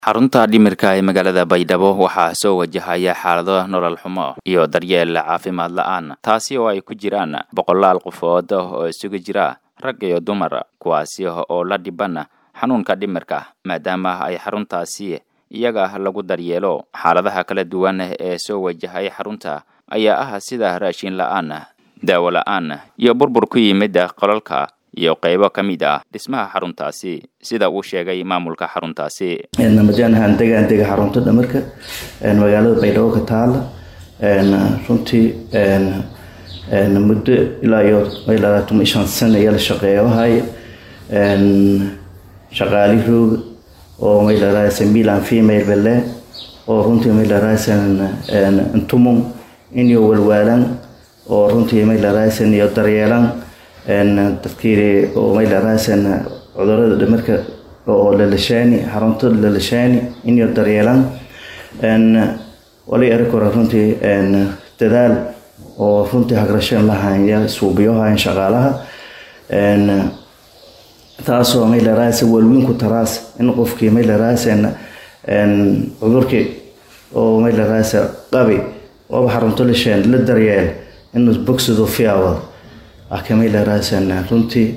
xarunta dhimirka ee magaalada baydhabo waxaa soo wajahaya xaalado nolol xumo iyo daryeel caafimaad la-aan taasi oo ay ku jiraan boqolaal qofood oo isugu jira rag iyo dumar kuwaasi oo la dhiban xanuunka dhimirka maadaama ay xaruntaasi iyaga lagu daryeelo xaaladaha kala duwan ee soo wajahay xarunta ayaa ah sida raashin la-aan daawo la-aan iyo burbur ku yimid qolalka iyo qaybo ka mid ah dhismaha xaruntaasi sida uu sheegay maamulka xaruntaasi namajaanahan degaan dega xarunta dhamarka magaalada baydhabo ka taala runtii muddo ilaa iyo labaatan shan sano ayaa la shaqeeyahay shaqaali roog oo maylaraasa milan female bale oo runtii maylarasan intumum inyo walwaalan oo runtii maylarasan iyo daryeelan dadkii oo maylarasan cudurada dhimarka oo lalashaani xarunta lalashaani inyo daryeelan wali erikora runtii dadaal oo runtii hagrashan lahaya suubiyohayan shaqaalaha taasoo maylaraasa walwiinku taraas in qofkii maylarasan cudurkii oo maylaraasa qabi ooba xarunto lashaan la daryeel inuu bogsado fiawad akamaylaraasan runtii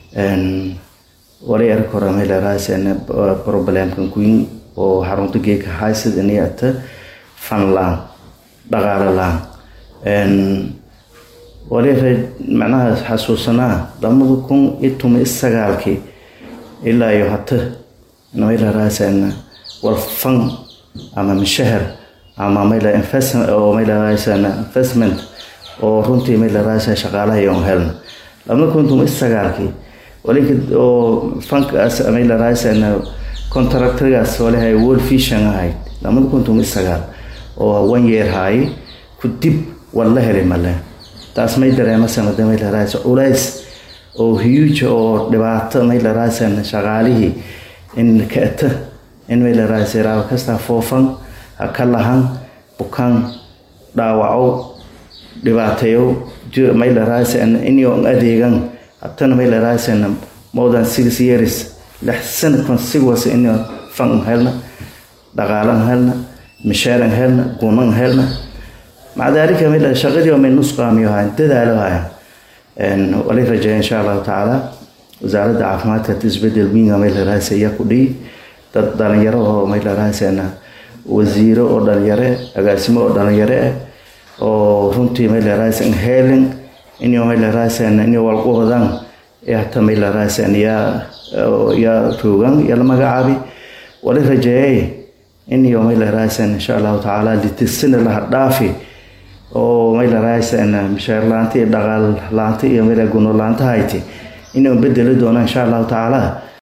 wali arag hore maylaraasana problemkan queen oo xarunta geeka haysid inayata fanlaan dhaqaale laan wali macnaha xasuusanaa lamada kun iyo tuma iyo sagaalkii ilaa iyo hata maylaraasana walfan ama mishahar ama mayla investment oo maylaraasana investment oo runtii maylaraasa shaqaalaha iyon helna lama kuntum isagaalkii walinka oo fankaas maylaraasana contractorgaas walahay world vision ahayd lamada kuntum isagaal oo one year haaye ku dib wala helay male taas may dareemasamada maylaraasa culays oo huge oo dhibaato maylaraasana shaqaalihii in kaata in maylaraasa raaba kastaa foofan ha ka lahan bukaan dhaawaco dhibaateeyo maylaraasana inyo adeegan hatana maylaraasana more than six years lix sanadkan sigwas inyo fan helna dhaqaalan helna mishaaran helna gunan helna maca daalika mayla shaqadii oo may nusqaamiyo hayan dadaalo hayan wali rajeeya insha allahu tacaala wasaaradda caafimaadka isbedel winga maylaraasa ayaa ku dhihi dad dhalinyaro oo maylaraasana wasiiro oo dhalinyare agaasimo oo dhalinyare ah oo runtii maylarasan helen inyo maylarasan inyo walquhodan hata maylarasan yaa yaa roogan yaa la magacaabi wali rajeeyay inyo maylarasan insha allahu tacaala litisina laha dhaafi oo maylarasan mishaar laanta iyo dhaqaal laanta iyo mayla guno laanta hayti inuu bedeli doona insha allahu tacaala